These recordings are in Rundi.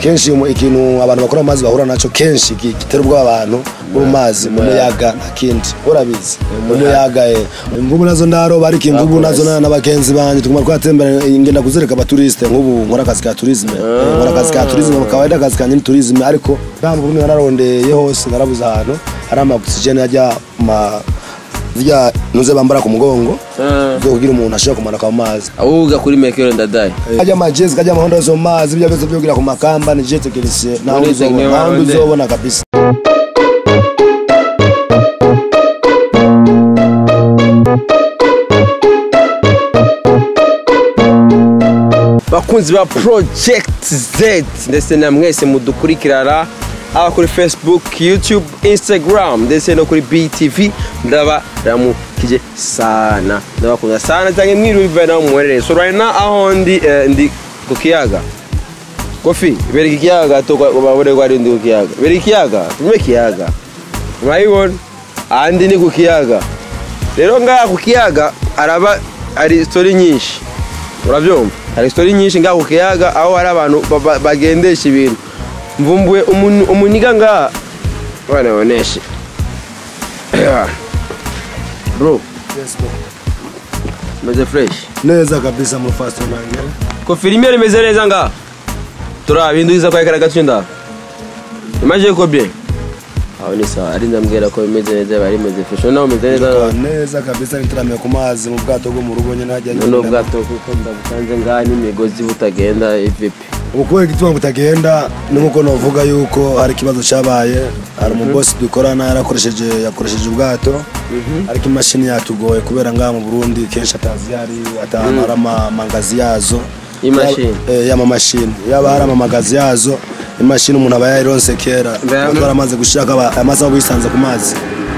kenshi mu- ikintu abantu bakora mu mazi bahura nacyo kenshi ki- gitera ubwoba abantu bo mu mazi mu muyaga nta kindi urabizi mu muyaga eh. imvubu nazo ndaroba ariko imvubu nazo na- n'abagenzi banjye tuguma twatembera ngenda kuzereka abaturiste nk'ubu nkora akazi ka turisme Eh, nkora akazi ka turisme mu kawaida akazi kanjye ni turisme ariko nta mvubu nararondeye hose narabuze ahantu hari ama oxygen ajya ma zirya nuze bambara ku mugongo zo kugira umuntu ashobora kumanuka mu mazi awuga kuri mekero ndadaye kajya amajezi kajya amahondo yose mu mazi ibyo byose byo kugira ku makamba ni je tekinisiye nta wundi Muri uzobona- technique nta wundi waronde. uzobona kabisa bakunzi ba project z ndetse na mwese mudukurikirana aba kuri facebook youtube instagram ndetse no kuri btv ndabaramukije sana ndabakunda sana cyangwa mwiriwe bivaye naho muherereye so right now aho ndi eh, ndi ku kiyaga kofi bereka ikiyaga to babone ko ari ndi ku kiyaga bereka ikiyaga tume ikiyaga murabibona ahandi ni ku kiyaga rero ngaha ku kiyaga araba ari story nyinshi urabyumva hari sitori nyinshi ngaho ku kiyaga aho hari abantu ba- ba- bagendesha ibintu mvumbuye umuntu- umuniga ngaha bana boneshe bro meze fresh neza kabisa mu fast nanjye ko filime rimeze neza ngaha turabihindukiza kwa ekara gace nda imaje ko bien aho ni sawa ari ndambwira ko bimeze neza bari meze fresh nawe umeze neza Tukaba neza kabisa ntituramiye ku mazi mu bwato bwo mu rugo nyine hajya none ubwato kuko ndabusanze ngaha n'imigozi butagenda ivipi ubu kubera igituma butagenda ni nkuko navuga yuko hari ikibazo cyabaye hari umubosi dukorana yarakoresheje yakoresheje ubwato ariko imashini yatugoye kubera ngaha mu burundi kenshi atazi hari atanu hari amamangazi yazo Imashini? Yaba- eh, y'amamashini yaba hari amamagazi yazo imashini umuntu aba yayironse kera Mbe- kuko yaramaze gushirako aba- amaze aba yisanze ku mazi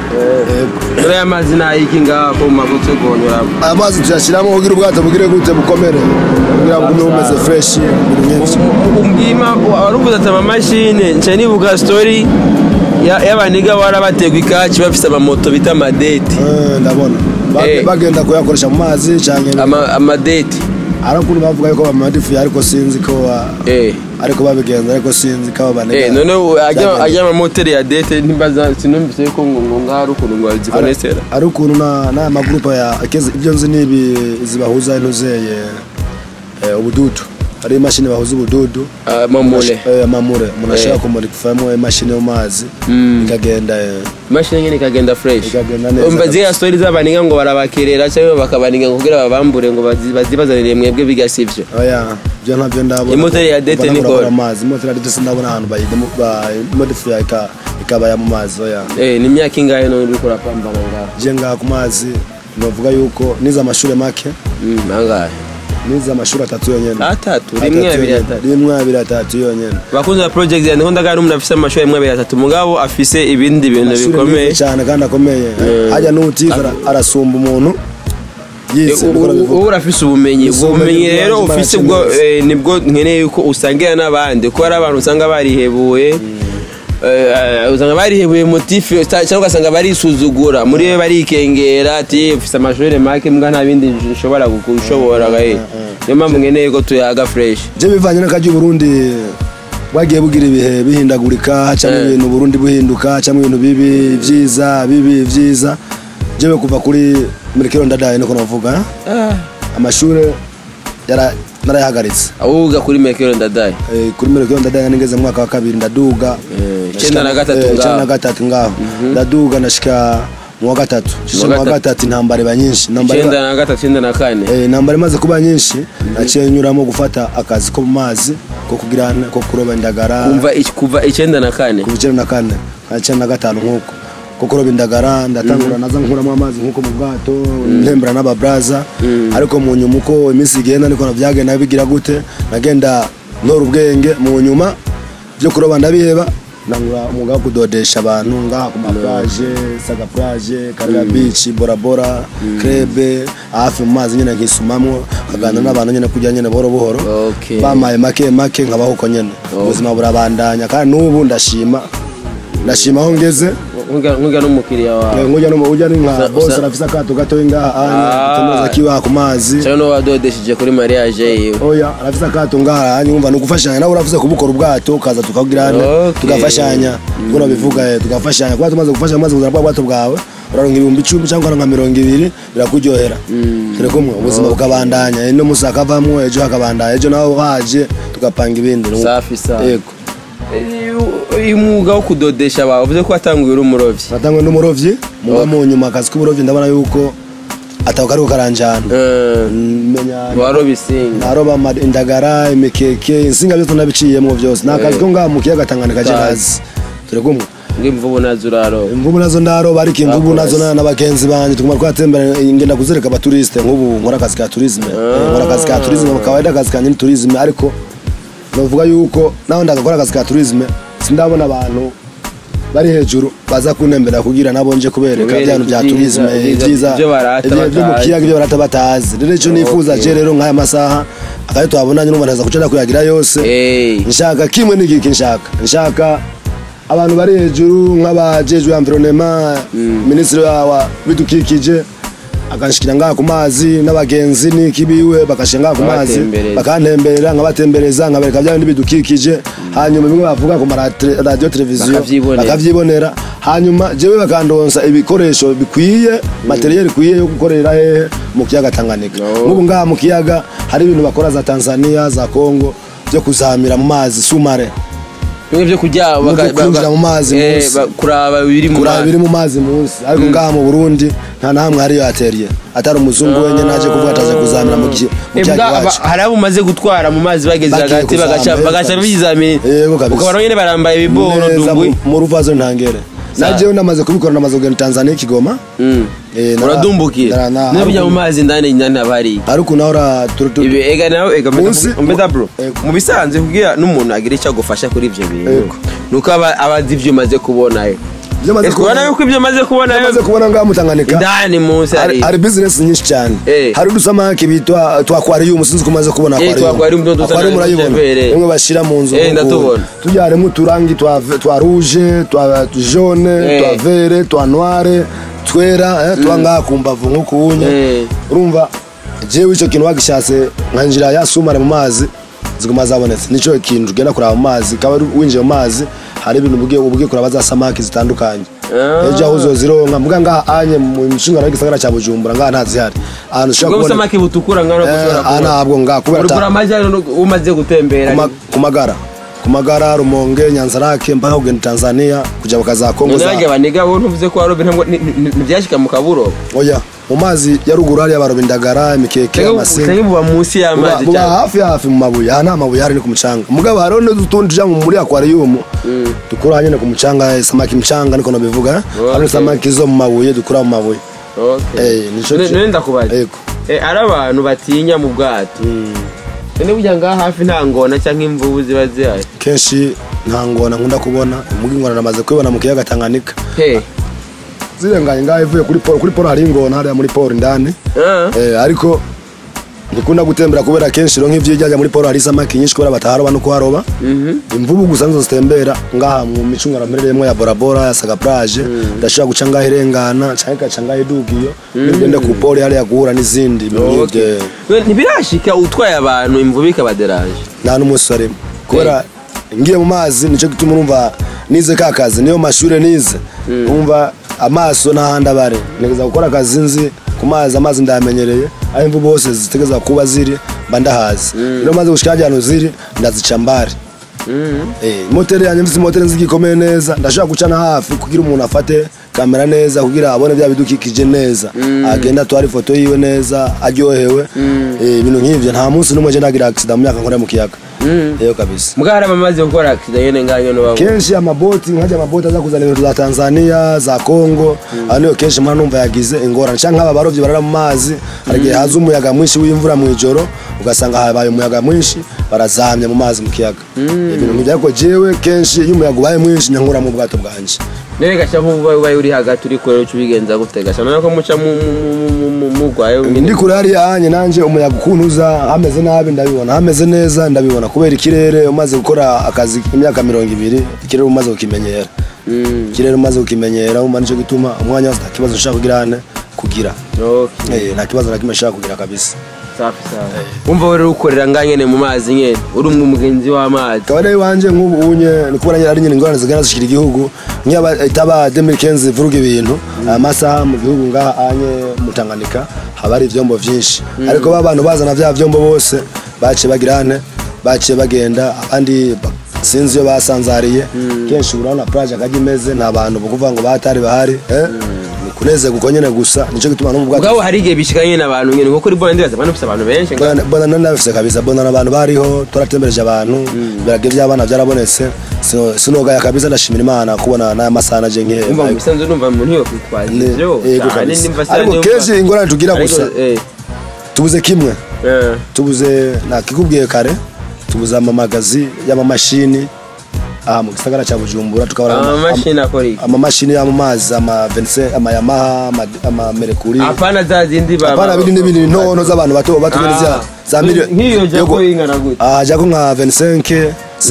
Yego. rero aya mazi nayiki ngaha ko mumagutse guhonyora amazi tuyashyiramo kugira ubwato bugire gute bukomere kugira bugume bumeze fresh ibintu nk'ibyo umbwima wari uvuze ati amamashini nca nibuka story ya- y'abaniga warabategwa ikaci bafise amamoto bita amadeti Eh, ndabona Ba- Eh. bagenda kuyakoresha mu mazi cyane Ama- amadeti hari ukuntu bavuga yuko bamadifuye ariko sinzi ko ba- Eh. ariko babigenza ariko sinzi ko Eh, babaniga none ubu ajya Byagenze. ajya amamoteri ya dete ntimbaza sinumvise yuko ngo ngo ngaho ari ukuntu ngo zikonesera ari ukuntu na- n'aya magurupe ya akeze- ibyo nzi ni ibi zibahuza intuzeye eh, ubududu hari imashini bahuza ubududu mamure Eh, amamure umuntu Eh. ashobora kumurikamo imashini yo mu mazi ikagenda eh, imashini nyine ikagenda fresh Ikagenda neza umva ziriya story z'abaniga ngo barabakerera cyangwa bakabaniga ngo kugira babambure ngo bazi- bazibazanire mwebwe bigasivyo oya ibyo ntabyo ndabona Imoteri ya Dete Mbona ni murakora gol. amazi imoteri ya dete sindabona ahantu bayimodifuye ikabaya mu mazi oya Eh, ni imyaka ingahe none uriko urapambana ngaho je ngaha ku mazi bavuga yuko nize amashuri make Mm, angahe nize amashuri atatu yonyene atatu rimwe Atatu abiri yonyene. atatu rimwe abiri atatu yonyene bakunze ba project yanjye ndagara n'umuntu afise amashuri rimwe abiri atatu mugabo afise ibindi bintu Amashuri bikomeye meza cyane kandi akomeye hajya n'utize ara- arasumba umuntu yize niko ubu nabivuga. urafise ubumenyi ubwo Ubumenyi bumenyi rero bwanjye ufise mbarakeneye ubwo neza. eh, nibwo nkeneye yuko usangira n'abandi kuko hari abantu usanga barihebuye eh, usanga barihebuye motifu cyangwa ugasanga barisuzugura muri we barikengera ati ufise amashuri make mbwa nta bindi nshobora gushobora gahe niyo mpamvu nkeneye ko tuyaga fresh je bivanye n'akajya uburundi bwagiye bugira ibihe bihindagurika hacamo Eh. ibintu uburundi buhinduka hacamo ibintu bibi byiza bibi byiza jewe kuva kuri mirikiro ndadaye niko navuga amashuri yara- narayahagaritse awuga kuri mekero ndadaye Eh, kuri mirikiro ndadaye nigeze mu mwaka wa kabiri ndaduga Eh, Ndashika- icyenda na gatatu eh, icyenda ngaho. na gatatu ngaho ndaduga ndashika mu wa gatatu shisha mu wa gatatu. gatatu intambara iba nyinshi Intambara iba- icyenda na gatatu icyenda na kane Eh, intambara imaze kuba nyinshi naciye nyuramo gufata akazi ko mu mazi ko kugira ko kuroba indagara kumva iki- kuva icyenda na kane kuva icyenda na kane na icyenda na gatanu nk'uko ko kuroba indagara ndatangura naza nkuramo amazi nk'uko mu bwato ntembera n'ababraza ariko mu nyuma uko iminsi igenda niko byagenda bigira gute nagenda ntora ubwenge mu nyuma byo kuroba ndabiheba nangura umwuga wo kudodesha abantu ngaha ku maplaje saga plage karira beach bora bora krebe hafi mu mazi nyine nkisumamwo kaganira n'abantu nyine kujya nyine buhoro buhoro Okay. bamaye make make nkabaho uko nyine ubuzima burabandanya kandi n'ubu ndashima ndashima aho ngeze nk'ujya n'umukiriya wawe nkujya no ujya ni nka Usa- bose usa- arafise akato gatoyi ngaha anye Ah. tumaze kibaha ku mazi cyangwa n'uwo wadodesheje kuri mariage yiwe oya arafise akato ngaha anye wumva ni ugufashanya nawe uravuze kubukora ubwato ukaza tukabwirana Okay. tugafashanya ubwo nabivuga eh, tugafashanya kuba tumaze gufashanya umaze kuzana bwa bwato bwawe uraronka ibihumbi icumi cyangwa ukaronka mirongo ibiri birakuryohera turi kumwe ubuzima bukabandanya ino musi hakavamwo ejo hakabandanya ejo nawe haje tugapanga ibindi Ni- safi safi yego Eh, uyu mwuga wo kudodesha bawe uvuze ko watanguye uri umurobyi natangwe n'umurovyi muba mu nyuma akazi k'uburovyi ndabona yuko atako kariko karanjana Eh, menya waroba isinga naroba ama- indagara imikeke insinga byose nabiciyemo byose ni akazi ko ngaha mu kiyaga tanganyika je kazi turi kumwe ngo imvubu nazo uraroba imvubu nazo ndaroba ariko imvubu Bakoze. nazo na- n'abagenzi banje tuguma twatembera ngenda kuzereka abaturiste nk'ubu nkora akazi ka turisme Eh, nkora akazi ka turisme kawaida akazi kanje ni turisme ariko novuga yuko naho ndagakora akazi ka turisme sindabona abantu bari hejuru baza kunembera kugira nabo nje kubereka Kubereka bya bintu bya ibyiza, turisme ibyiza, ibyiza ibyo barata ibyo- ibyo mu batazi. kiyaga ibyo barata batazi rero icyo nifuza Okay. je rero nk'aya masaha akari twabonanye numva ntaza kuca ndakuyagira yose Eh, nshaka kimwe n'igiki nshaka nshaka abantu bari hejuru nk'abajejwe environnement minisitiri wa wa bidukikije akanshikira ngaha ku mazi n'abagenzi n'ikibiwe bakashira ngaha ku mazi Babatembereza. bakantemberera nkabatembereza nkabereka bya bindi bidukikije hanyuma bimwe bavuga ku maradiyo televiziyo Bakavyibonera. bakavyibonera hanyuma jewe bakandonsa ibikoresho bikwiye materiel ikwiye yo gukorera hehe mu kiyaga Tanganyika No. nk'ubu ngaha mu kiyaga hari ibintu bakora za Tanzania za Congo byo kuzamira mu mazi sumare bimwe byo kujya Byo kwinjira mu mazi munsi. kuraba biri mu kuraba mazi biri mu mazi munsi ariko ngaha mu Burundi nta na hamwe hariyo ateriye atari umuzungu wenyine aje kuvuga ataje kuzamira mu ki- mu Eh, kiyaga bwa- iwacu ba- hari abo umaze gutwara mu mazi bageze Bagiye hagati kuzama, bagaca yego bagaca kabisa. bizamini Yego kabisa. ukabona nyine barambaye ibiboro neza dungwi mu- mu ruvazo ntangere Sa- najewe namaze kubikora namaze kugenda Tanzania Kigoma Mm. Eh, nara- uradumbukira nara- na- niba ujya mu ariko- mazi ndani ndani haba hari ariko nawe ura turu- turu- ibi ega nawe ega Munsi- mbeda bro Ego. mu bisanzwe kugira n'umuntu agira icyo agufasha kuri ibyo bintu Ego. nuko aba aba azi ibyo umaze kubonayo Ibyo maze ese ubona kubona- yuko ibyo umaze kubonayo maze kubona ngaha mu Tanganyika indani munsi hari hari hari business nyinshi cyane Eh. hari udusamaki bitwa twa aquarium sinzi ko umaze kubona Eh, twa aquarium, ndo dusa aquarium na- urayibona n'utujevere. imwe bashira mu nzu Eh, nk'uku. ndatubona. tubyaremo uturangi twa twa rouge twa jaune Eh. twa vert twa noire twera eh, tuba ngaha ku mbavu nk'ukunye Eh. urumva jewe icyo kintu wagishatse nkanjira yasumare mu mazi ziguma zabonetse nicyo kintu ugenda kuraba mu mazi kaba winjiye mu mazi hari ibintu ubugiye ubugiye kuraba za samaki zitandukanye Ah. ejo aho uzozironka muga ngaha anye mu mishingano y'igisagara cya bujumbura ngaha ntazihari ahantu ushobora ubwo kubona busamaki butukura ngano Eh, gushobora aha ntabwo ngaha kubera urugura ata- amajyane umaze gutembera ku ma- ku magara ku magara rumonge nyanzarake mpaka kugenda tanzania kujya bakaza kongo none za bajya baniga wowe ntuvuze ko warobe ntabwo ni- ni- ntibyashika mu kaburo oya mu mazi ya ruguru hariya baroba indagara imikeke amasinga cyangwa buba munsi buba y'amazi buba cyane hafi hafi mu mabuye aha nta mabuye hari ni ku mucanga mugabo hariho n'utundi tuja mu- muri aquarium dukura nyine ku mucanga eh, samaki mchanga niko nabivuga eh. Okay. hari samaki zo mu mabuye dukura mu mabuye Okay. Eh, nico None- ki- none ndakubaza Yego. Eh, ari abantu batinya mu bwato none burya ngaha hafi nta ngona cyangwa imvubu ziba zihari kenshi nta ngona nkunda kubona muga ingona namaze kubibona mu kiyaga Tanganyika he zirenganye ngaho ivuye kuri poro kuri poro hari ingona hariya muri poro indani Ah. eh, ariko ndikunda gutembera kubera kenshi rero nk'ivyo ijya muri poro hari isamaki nyinshi kubera bataharoba no kuharoba Mhm. imvubu gusa nizo zitembera ngaha mu micungano mperereyemo ya borabora ya saga plage ndashobora guca ngaho irengana canke ikaca ngaho idugiyo nigende ku poro hariya guhura n'izindi ibintu Okay. nk'ivyo We, ntibirashika utwaye abantu imvubu ikabaderaje nta n'umunsi warimo kubera ngiye mu mazi nicyo gituma urumva nize ka kazi niyo mashure nize umva amaso n'ahandi abari ntegeza gukora akazi nzi ku mazi amazi ndayamenyereye aho imvubu hose zitegeza kuba ziri mba ndahazi rero maze gushika hajya ahantu ziri ndazica mbari Eh, moteri yanjye mfite moteri nzi igikomeye neza ndashobora guca na hafi kugira umuntu afate kamera neza kugira abone bya bidukikije neza agenda atwara ifoto yiwe neza aryohewe Eh, ibintu nk'ivyo nta munsi n'umwe je ndagira accident mu myaka nkora mu kiyaga yego kabisa mbwa hari abamaze gukora akida nyene ngaho nyene babo kenshi amaboti nkajya amaboti aza kuzana ibintu za tanzania za congo aho niyo kenshi mpora numva yagize ingorane cyangwa nk'aba barovyi barara mu mazi hari igihe haza umuyaga mwinshi w'imvura mu ijoro ugasanga habaye umuyaga mwinshi barazamye mu mazi mu kiyaga ibintu nk'ibyo ariko jewe kenshi iyo umuyaga ubaye mwinshi nyankura mu bwato bwanje none gaca nk'ubu ubaye uri hagati uri kure uca ubigenza gute gaca none ko muca mu- mu- mu- mu- mugwayo ndi kure hariya hanye nanje umuyaga ukuntu uza hameze nabi ndabibona hameze neza ndabibona kubera ikirere umaze gukora akazi imyaka mirongo ibiri ikirere umaze kukimenyera Mm. iki rero umaze kukimenyera umva nicyo gituma umwanya wose nta kibazo nshaka kugira ane kugira Okay. Eh, nta kibazo na kimwe nshaka kugira kabisa safi safi wumva rero ukorera ngaha nyene mu mazi nyene uri umwe umugenzi w'amazi kabone iwanje nk'ubu unye ni kubona nyine ari nyine ingorane zigana zishikira igihugu nk'iyaba itaba 2015 ivuruga ibintu aya masaha mu gihugu ngaha anye mutanganika haba hari ivyombo vyinshi ariko ba bantu bazana vya vyombo bose baciye bagira ane baciye bagenda abandi ba- sinzi iyo basanzariye kenshi urabona plage akajya imeze nta bantu bukuvuga ngo batari bahari eh? ni kunezerwa uko nyene gusa nico gituma no mu bwato ubwabo hari igihe bishikanye n'abantu nyene nko kuri bona ndibaza abantu bafise abantu benshi ngaha. Bona- bona nari nabifise kabisa bona n'abantu bariho twaratembereje abantu ibirage by'abana byarabonetse Sino- sinogaya kabisa ndashimira imana kubona n'aya masaha naje umva mu nk'ihe bisanzwe numva umuntu yokwitwaza Ne- ivyo yego cyane kabisa. nimba se ariko yumva- kenshi ingorane tugira Ariko, gusa eh, tubuze kimwe eh. tubuze nakikubwiye kare tubuze amamagazi y'amamashini aha mu gisagara cya bujumbura tukabona ama- amamashini akora iki amamashini yo mu mazi ama vense ama yamaha ama- ama merekuri apana za zindi baba- apana bindi n'ibindi ntono z'abantu bato bato nyene za Ah. za miliyoni nk'iyo jako Yego. ingana gute Ah, jako nka 25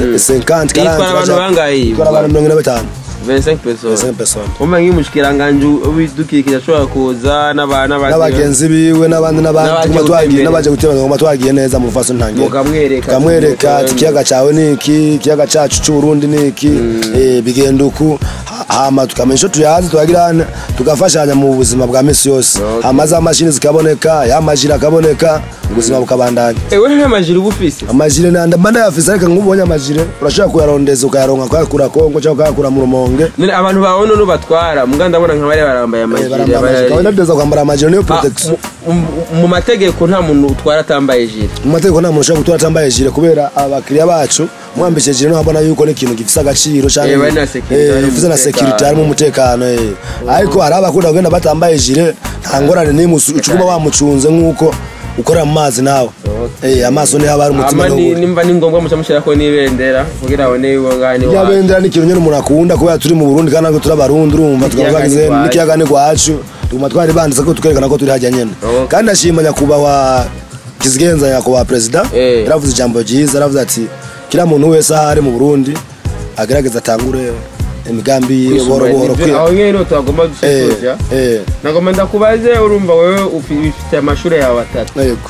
50 Itwara abantu bangahe? itwara abantu mirongo ine na batanu 25 personnes 25 personnes umva nk'umushikiranganji w'ibidukikije ashobora kuza n'aba- n'abandi- n'abagenzi biwe n'abandi n'abandi N'abaje tuguma twagiye gutembera. n'abaje gutembera ngoma twagiye neza mu rufaso ntangiye Mukamwereka. tukamwereka ati Mukamwereka. ikiyaga cyawe ni iki ikiyaga cyacu cy'uburundi ni iki eh, bigenda uku Ha- hama tukamenya icyo tuyazi tuhagirana tugafashanya mu buzima bwa misi yose Okay. hama za mashini zikaboneka ya majiri akaboneka ubuzima bukabandanya ewe nta majiri uba ufise amajire nanda mba ndayafise ariko nk'ubonye amajire urashobora kuyarondeza ukayaronka ukayakura kongo cyangwa ukayakura mu rumonge None abantu babona n'ubatwara muga ndabona nka bari barambaye amajiri barambara bari- amajire ukaba ndadeza kwambara amajire niyo Ah, protection mu- mu- mu mategeko nta muntu utwara atambaye jire mu mategeko nta muntu ushobora gutora atambaye jire kubera abakiriya bacu mwambitse jire niho abona yuko ni ikintu gifise agaciro cyane Eh, bari na security, bari mu gifise na mutekano. security harimo umutekano eh. ariko hari abakunda kugenda batambaye jire nta ngorane n'imwe usu- ucuguma wamucunze nk'uko ukorera mu mazi nawe Eh, amaso niho aba ari umutima ama ni- n'ubundi nimba ni ngombwa muca mushyirako n'ibendera kugira abone yuko ngaha ni irya iwacu. bendera ni ikintu nyine umuntu akunda kubera turi mu burundi kandi natwe turi abarundi urumva tukaba N'ikiyaga twagize ni iwacu. n'ikiyaga ni gwacu tuguma twari banditse ko tukerekana ko turi hajya nyene Okay. kandi ndashima nyakubahwa kizigenza nyakubahwa perezida Eh. yaravuze ijambo ryiza yaravuze ati kiriya muntu wese aho ari mu burundi agerageza atangure imigambi yiwe buhoro buhoro Nivyo- kwiye aho nyene niho twagomba Eh, gusoza eh, nagomba ndakubaze urumva wewe ufi- ufite amashuri yawe atatu yego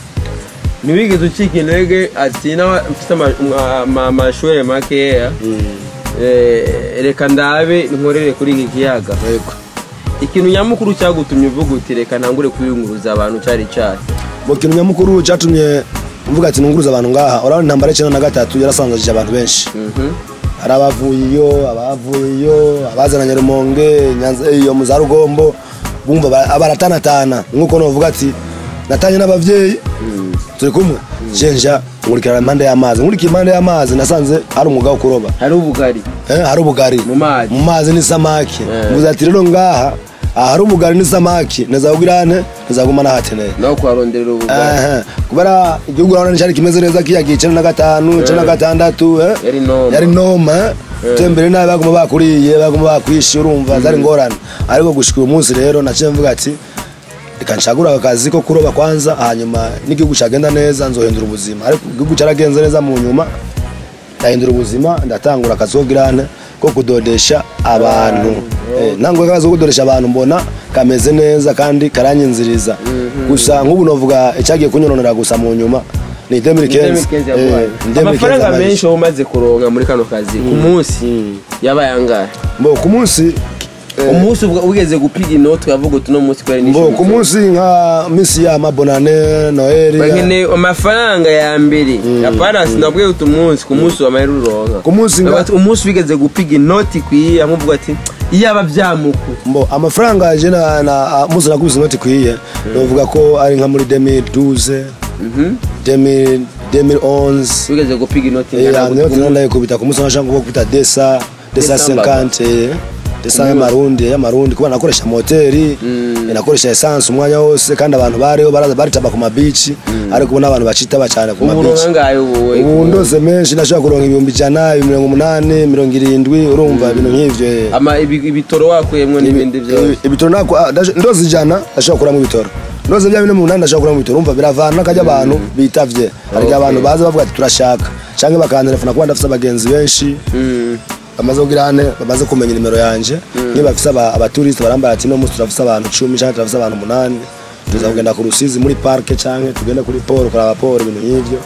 ntiwigeze ucika intege ati nawe mfite ama- ama- ama- amashuri makeya Eh, reka ndabe nkorere kuri iki kiyaga yego ikintu nyamukuru cyagutumye uvuga uti reka ntangure kwiyunguruza abantu cyari cyari mu kintu nyamukuru cyatumye mvuga ati nunguruza abantu ngaha urabona intambara y'icyenda na gatatu yarasanzajije abantu benshi Mhm. hari abavuye iyo abavuye iyo abazananye rumonge Nyanza- iyo mu za rugombo bumva ba- baratanatana nk'uko novuga ati natanye n'abavyeyi turi kumwe jenja nkurikirana impande y'amazi nkurikiye impande y'amazi nasanze hari umwuga wo kuroba hari ubugari eh, hari ubugari mu mazi mu mazi n'isamaki Eh. mvuze ati rero ngaha aha hari ubugari n'isamaki nezagugirane nezaguma nahateneye nawe kuharonderera ubugari Ehe, kubera igihugu urabona cyari kimeze neza kiyagiye icenda na gatanu icenda na gatandatu eh. yari noma yari noma eh. tembere nabi baguma bakuriye baguma bakwishe urumva zari ngorane ariko gushika uyu munsi rero naciye mvuga ati reka nshagura aka kazi ko kuroba kwanza hanyuma n'igihugu cyagenda neza nzohindura ubuzima ariko igihugu cyaragenze neza mu nyuma ndahindura ubuzima ndatangura akazi ko girane ko kudodesha abantu Eh, ntanguye akazi ko kudodesha abantu mbona kameze neza kandi karanyinziriza gusa nk'ubu novuga icyagiye kunyononera gusa mu nyuma ni 2015 2015 Eh, yaguhaye. 2015 amafaranga yabaye. menshi wowe umaze kuronka muri kano kazi ku munsi yabaye angahe mbo ku munsi eh, umunsi ubwo ugeze gupiga inoti ukavuga uti uno munsi kubera mbo nishyura ku munsi nka misi ya mabonane noheli bakeneye amafaranga ya mbere apana sinabwiye uti umunsi ku munsi wamahera uronka Ku munsi nga- Bavuga ati, umunsi wigeze gupiga inoti ikwiye amuvuga ati iyaba byamuku mbo amafaranga je na, na musi nakubise inoti kwiye novuga ko ari nka muri 2012 2000 2011 wigeze gupiga inoti Eh, ingana ya gute niyo ku munsi? tunanda kubita ku munsi nashaka nko kubita desa desa Desa mbaba. 50 eh, desa munsi. y'amarundi y'amarundi kuba nakoresha moteri Mm. eh, nakoresha essence umwanya wose kandi abantu bariho baraza baritaba ku mabici ariko ubu n'abantu bacitaba cyane ku ubu uronka mabici angahe wowe ubu ndose menshi nashobora kuronka ibihumbi ijana mirongo umunani mirongo irindwi urumva ibintu nk'ivyo eh. ama ibi- ibitoro wakuyemwo n'ibindi byose Ibi- ibitoro nako ah, ndaje- ndoze ijana ndashobora kuramo ibitoro ndoze bya bine mu munani ndashobora kuramo ibitoro umva biravana n'akajya abantu bitavye hari igihe Okay. abantu baza bavuga ati turashaka canke bakantelefona kuba ndafise abagenzi benshi Mm. bamaze kugira hane bamaze kumenya nimero yanje niba bafise aba- abaturiste barambara ati no munsi turafise abantu cumi canke turafise abantu umunani tuza kugenda ku rusizi muri parke canke tugende kuri poro kuraba poro ibintu nk'ivyo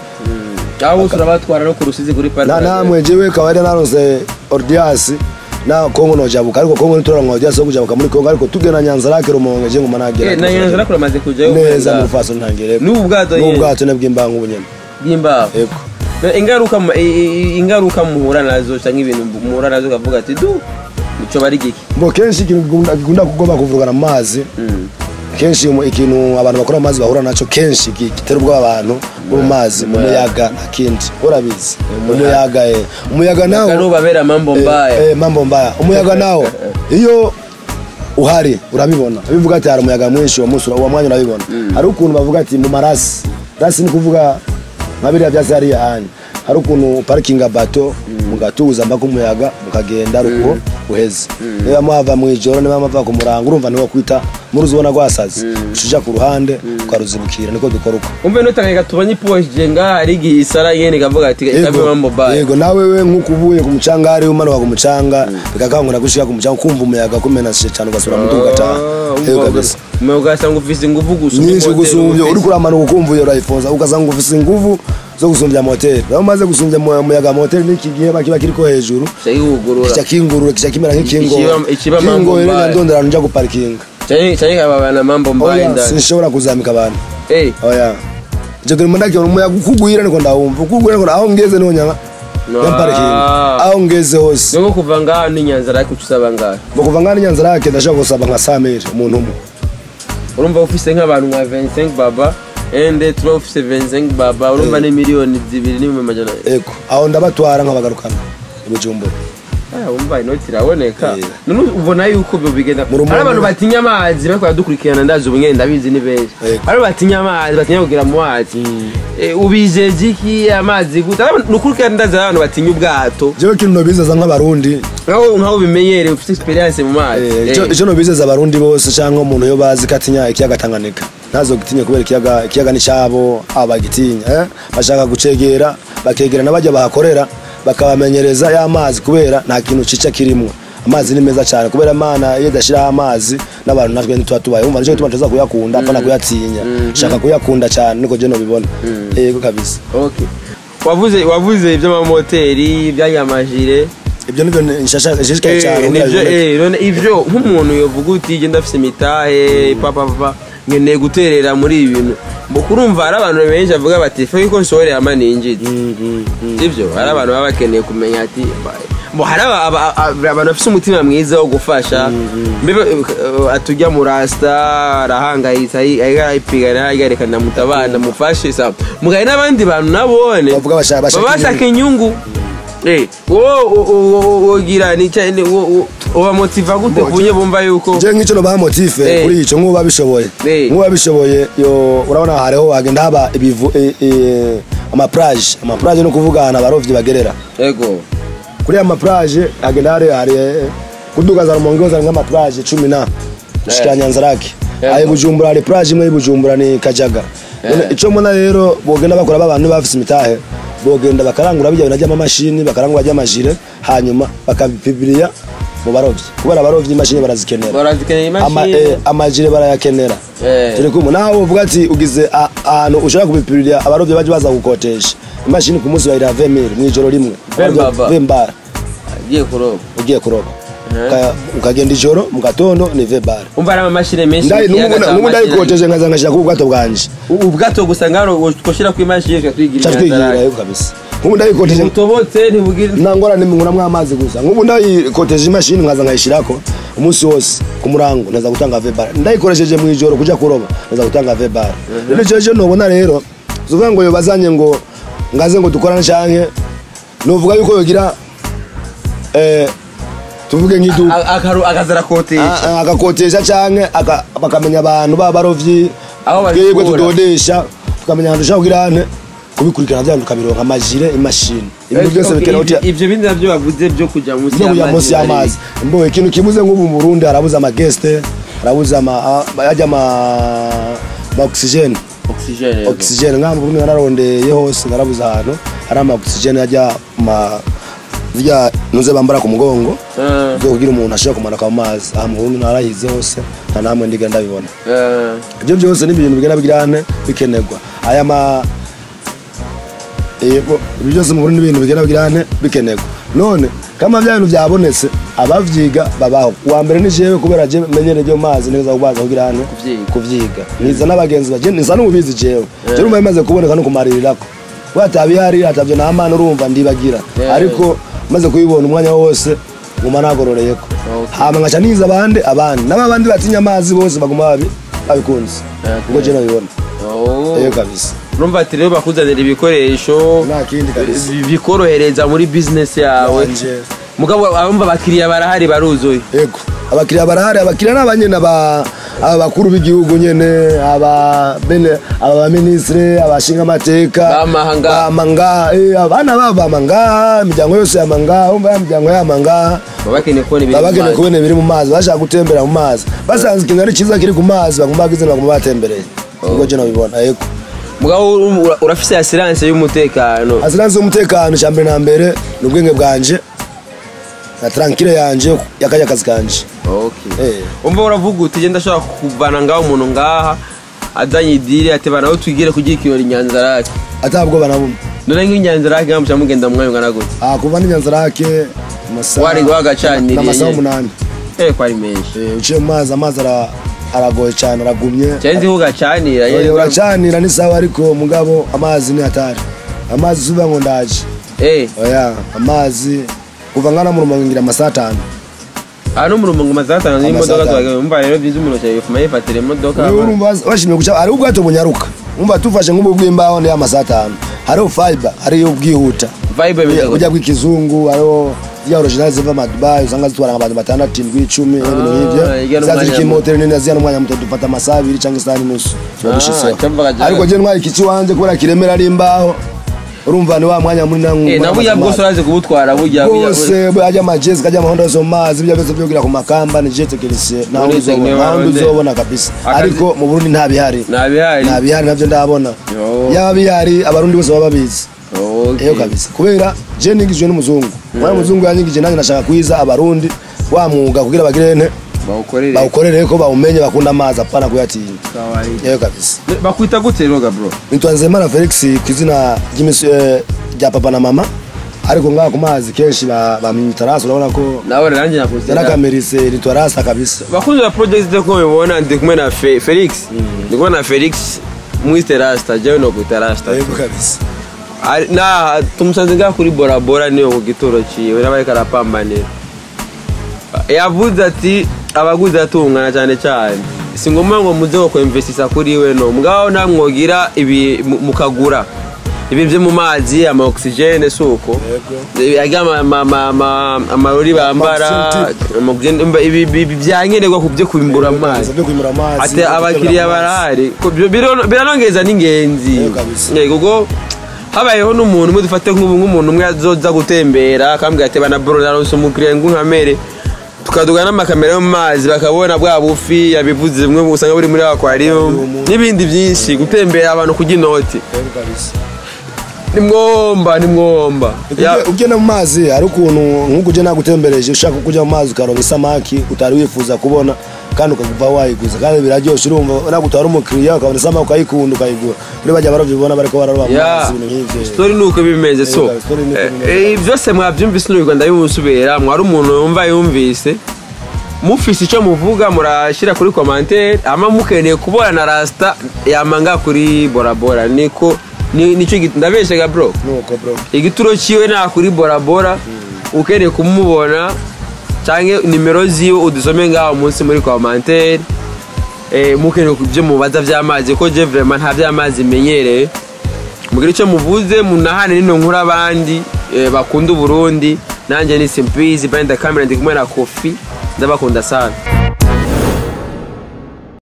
aho turabatwara no ku rusizi kuri parike na namwe jewe kaba ari naronse ordias na kongo nojabuka ariko kongo nituraronka ordias yo kujabuka muri kongo ariko tugenda nyanzarake rumonge je nguma nagera na nyanza rakura amaze kujyayo neza mu faso ntangere n'ubu bwato nyene n'ubwato ne bw'imbangu bunyene bw'imbaho eko Na ingaruka mu- i- i- ingaruka muhura nazo cyangwa ibintu muhura nazo ukavuga ati du ico bari giki mbo kenshi ikintu gikunda- gikunda kugomba kuvurugana mu mazi kenshi mu- ikintu abantu bakora mu mazi bahura naco kenshi gi- gitera ubwoba abantu bo mu mazi mu muyaga nta kindi urabizi umuyaga eh umuyaga nawo karubabera mambo mbaya Eh, eh, mambo mbaya umuyaga nawo iyo uhari urabibona bivuga ati hari umuyaga mwinshi uwo munsi uwo mwanya urabibona hari ukuntu bavuga ati mu marasi rasi ni kuvuga nka biriya byatsi hariya hanya hari ukuntu uparikinga bato mugatuza mpaka umuyaga mukagenda ari uko uheze niba muhava mu ijoro niba muva ku murango urumva niwo kwita muruzi ubona rwasaze ucuja ku ruhande ukaruzibukira niko dukora uko umve nutangeka tubonye iposhe nga ari igihe isara yene ikavuga ati ikabe mambo mbaya yego nawe we nk'uko uvuye ku mucanga hari umanuka ku mucanga bikakangura gushika ku mucanga ukumva umuyaga kumenashe cyane ugasubira mu muduga ugataha yego kabisa umuyaga ugasanga ufise ingufu gusa nyinshi gusumbya uri kuramanuka ukumva iyo urayifunza ugasanga ufise ingufu zo gusumbya moteri nawe umaze gusumbya mu- umuyaga moteri n'iki gihe kiba kiriko hejuru cyayihugurura kica kingurura kica kimera nk'ikingo Ikiba- ikiba mambo kingo rero mbaya. nyandonderano nja guparikinga cyane kababana mambo mbaya oya indani sinshobora kuzamika abantu eh oya icyo kintu mbona umuyaga ukugwira niko ndawumva ukugwira niko aho ngeze niho nyanga No. yamparikinga aho ngeze hose nubwo kuva ngaho n'inyanza ariko usaba ngaho ngo kuva ngana nyanza rake ndashaka gusaba nka samiri umuntu umwe urumva ufise nk'abantu nka 25 baba ende tuba ufise 25 baba urumva ni miliyoni zibiri n'ibihumbi amajana ego aho ndabatwara nkabagarukana ibujumbura Ah, umva inoti iraboneka Eh. none ubona yuko ibyo bigenda Mu Rumonge- hari abantu batinya amazi bariko baradukurikirana ndazi ubu nyene ndabizi ni benshi Yego. hari abantu batinya amazi batinya kugira mu mazi Eh, ubijeje iki amazi gute Hari abantu- nukurikirana ndazi hari abantu batinya ubwato jewe kintu nobizeza nk'abarundi nkaho nkaho bimenyereye ufite experience mu mazi Eh, Eh. ico ico nobizeza abarundi bose cyangwa umuntu yo bazi ko atinya ikiyaga Tanganyika ntazo gitinya kubera ikiyaga ikiyaga ni cyabo abagitinya eh bashaka gucegera bakegera n'abajya bahakorera bakabamenyereza ya mazi kubera nta kintu cica kirimwo amazi ni meza cyane kubera imana iyo idashiraho amazi n'abantu natwe ntituba tubaye umva nicyo gituma tuza kuyakunda apana kuyatinya shaka kuyakunda cyane niko je nobibona yego kabisa okay wavuze wavuze iby'amamoteri iby'anyamajire ibyo nibyo nshishikaye cyane Eh, kugira nivyo biboneke. eh, none ivyo nk'umuntu yovuga uti genda afise imitahe papa papa nkeneye guterera muri ibi bintu mbo kurumva hari abantu benshi bavuga bati fe ko nshorera ama ninjije Mm, mm, mm. sivyo hari abantu baba bakeneye kumenya ati ba- mbo hari aba- aba- aba- abantu bafise umutima mwiza wo gufasha mbebe eh, atujya mu rasta arahangayitse ayi- ariko arayipigana ayerekana mutabana mufashe sawa mugaye n'abandi bantu nabone bavuga bashaka baba bashaka bashaka inyungu Eh, wowe wogira ni cya- ni- wo- wo- ubamotiva gute Mbo, kunye bumva yuko je nk'icyo nobaha motife Eh. kuri ico nk'uba bishoboye Eh. nk'uba bishoboye yo urabona hariho hagenda haba ibivu eh, eh, amaplage amaplage no kuvuga ahantu abarovyi bagerera ego kuri aya maplage hagenda hari hari eh, kuduga za rumonge hose hari nk'amaplage cumi na gushika nyanzarake Yego. ayi bujumbura hari plage imwe y'ibujumbura ni kajaga None Eh. ico mbona rero bogenda bakora babantu bafise imitahe bogenda bakarangura bijya bintu by'amamashini bakarangura by'amajire hanyuma bakabipibiriya mu barovyi kubera abarovyi imashini barazikenera barazikeneye Ama- imashini eh, amajire barayakenera Eh. turi kumwe nawe uvuga ati ugize a- ahantu ushobora kubipirira abarovyi baje baza gukotesha imashini ku munsi bayira 20000 mu ijoro rimwe Vembaba. vembara agiye kuroba ugiye kuroba Eh. Uka- ukagenda ijoro mu gatondo ni vembara umva ari amamashini menshi Ndayi- mu kiyaga n'ubu cya n'ubu Mashira. ndayikoteje nkaza nkashira ku bwato bwanje U- ubwato gusa ngaro twoshyira ku imashini tukatwigira ca twigira yo kabisa nk'ubu ndayikoteje butobotse ntibugire nangora nimunguramwo amazi gusa nk'ubu ndayikoteje imashini nkaza nkayishirako umunsi wose ku murango ndaza gutanga vebara ndayikoresheje mu ijoro kuja kuroba ndaza gutanga vebara rero ico cyo nobona rero uvuga ngo yobazanye ngo ngaze ngo dukorane canke novuga yuko yogira eh tuvuge nk'iduka A- akaru- akazara kotesha Ah, ah, agakotesha canke aka- bakamenya abantu b'abarovyi Aho twebwe babikura. tudodesha tukamenya ahantu dushaka kugira hane kubikurikirana vyantu tukabironka amajire imashini ibintu byose Okay, bikenewe ivyo- ivyo bindi navyo bavuze byo kujya munsi byo kujya munsi y'amazi mbo ikintu kibuze nk'ubu mu Burundi harabuze amageste harabuze ama a- ajya ama ama oxygene oxygene oxygene nka mu Burundi nararondeye hose narabuze ahantu hari ama oxygene ajya ma zirya ntuze bambara ku mugongo Eh, zo kugira umuntu ashobora kumanuka mu mazi aha mu Burundi narahize hose nta namwe ndiga ndabibona eh, ibyo byose ni ibintu bigenda bigirane bikenerwa aya ma yego ibyo byose mu Burundi ni ibintu bigenda bigirane bikenerwa none kama bya bintu byabonetse abavyiga babaho uwa mbere ni jewe kubera je menyere byo mu mazi neza kubaza kugirane Kuvyiga. kuvyiga niza n'abagenzi baje nisa n'ubizi jewe je rumva bimaze kuboneka no kumarirako watabihari atavyo namana urumva ndibagira Yeah. ariko maze kubibona umwanya wose nguma nagororeyeko Okay. hama nkaca niza abandi abandi n'abandi batinya amazi bose baguma babi babikunze Okay. ubwo je nabibona oh. eyo kabisa urumva ati rero bakuzanira ibikoresho nta kindi kabisa bi- bikorohereza muri business yawe Wanje. mugabo abumva abakiriya barahari baruzuye yego abakiriya barahari abakiriya ni abanyene aba aba bakuru b'igihugu nyene aba bene aba baminisitiri abashinga amateka Bamahanga. bamanga eh, abana babo bamanga imiryango yose yamanga umva ya miryango yamanga baba bakeneye kubona ibintu baba bakeneye mu mazi. kubona ibiri mu mazi bashaka gutembera mu mazi basanze ikintu ari cyiza kiri ku mazi bagomba bagize bagomba batembereye ubwo je nabibona yego mugabo ur- ura- urafise asiranse y'umutekano asiranse y'umutekano cya mbere na mbere ni ubwenge bwanje na tarankire yanje yakajya akazi kanje Okay. Eh. umva uravuga uti genda ashobora kuvana ngaho umuntu ngaha azanye idiri ati bana aho twigire kugira ikirori nyanzarake atabwoba na bumwe none nk'inyanzarake nkamuca mugenda mu mwanya ungana gute Ah, kuva n'inyanzarake amasaha Wari wagacaniriye n'amasaha nyene. umunani eh ko ari menshi Eh, uciye mu mazi amazi ara- aragoye cyane aragumye cyane nzi ugacanira Oya, uracanira ni sawa ariko mugabo amazi ni hatari amazi subiza ngo ndaje eh oya amazi kuva ngana mu rumonge ngira amasaha atanu aha no mu rumongo maze atanu n'imodoka Amasaha atanu. tubaga umva rero byiza umuntu cyane yifuma yifatira imodoka Wewe urumva bas- bashimye guca hariho ubwato bunyaruka umva tufashe nk'ubu bw'imbaho ni amasaha atanu hariho fiber hariyo ubwihuta vibe imeze ujya bw'ikizungu hariho zya original ziva madubai usanga zitwara abantu batandatu indwi icumi ibintu nk'ibyo ijya n'umwanya za ziri muto. kimoteri nini ziya n'umwanya muto dufata amasaha abiri cyangwa isaha n'inusu tuba Ah, dushiseho cyumvaga jya- ariko je ntwara ikici wanje kubera kiremera ari imbaho urumva ni wa mwanya munini eh na burya bwose urazi kubutwara burya burya- bwose ajya amajezi kajya amahondo yose mu mazi ibyo byose byo kugira ku makamba ni je tekinisiye nta wundi Muri uzobona technique nta wundi waronde. uzobona kabisa Akazi- ariko mu Burundi nta bihari nta bihari nta bihari navyo ndabona Yo. yaba bihari abarundi bose baba babizi Okay. eyo kabisa kubera je nigijwe n'umuzungu mwana muzungu yanyigije nanjye nashaka kwiza abarundi wa mwuga kugira bagire nte bawukorere bawukorere ko bawumenye bakunda amazi apana kuyatinya kawaida eyo kabisa bakwita gute rero bro nitwa nzemana felix ku izina ry'imisi- eh, rya papa na mama ariko ngaha ku mazi kenshi ba- bamwita rasi urabona ko nawe nanjye nakuze yarakamerise nitwa rasa kabisa bakunzi ba project ko mubibona ndi kumwe na Fe- Felix ndi kumwe na Felix mwite Rasta jewe no kwita Rasta yego kabisa Ari- na tumusanze ngaha kuri Bora Bora niyo ku gituro ciwe n'abariko arapambanira yavuze ati abaguzi atungana cyane cyane si ngombwa ngo muze ko kwemvesisa kuri we no mugabo namwogira ibi mu- mukagura ibi byo mu mazi ama oxygene suko ajya amarori bambara ama oxygene, umva ibi ibi byankenerwa ku byo kwimbura amazi byo kwimura amazi ati abakiriya barahari Ko byo biro- biranongeza n'ingenzi Yego kabisa. Yego, kuko habayeho n'umuntu umwe dufate nk'ubu nk'umuntu umwe azoza gutembera akambwira ati bana bro naronse umukiriya nkunkamere tukaduga n'amakamera yo mu mazi bakabona bwa bufi yabivuze bimwe usanga buri muri aquarium n'ibindi byinshi gutembera abantu kurya inoti Yego kabisa ni mwomba ni mwomba Ya- Ujye- ugenda mu mazi hari ukuntu nk'uko ujya nagutembereje ushaka kujya mu mazi ukaronka isamaki utari wifuza kubona kandi ukakuva wayiguza kandi biraryoshye urumva nagutwara umukiriya ukabona isamaki ukayikunda ukayigura muri bajya barovyi ubona bariko bararoba mu ya mazi ibintu nk'ivyo story nuko bimeze so Yego, story nuko eh, bimeze. eh, byose mwabyumvise n'u Rwanda bimusubira mwari umuntu yumva yumvise mufise icyo muvuga murashyira kuri commentaire ama mukeneye kubona na rasta yamanga kuri bora bora niko ni- nicyo git- ndabeshega bro nuko bro igituro ciwe nta kuri bora bora ukeneye kumubona canke nimero ziwe udusome ngaho munsi muri commentaire eh, mukeneye ibyo mubaza vy'amazi ko je vraiment nta vy'amazi menyereye mugire icyo muvuze munahane nino nkuru abandi eh, bakunda uburundi nanjye ni simpizi benda kamera ndi kumwe na kofi ndabakunda sana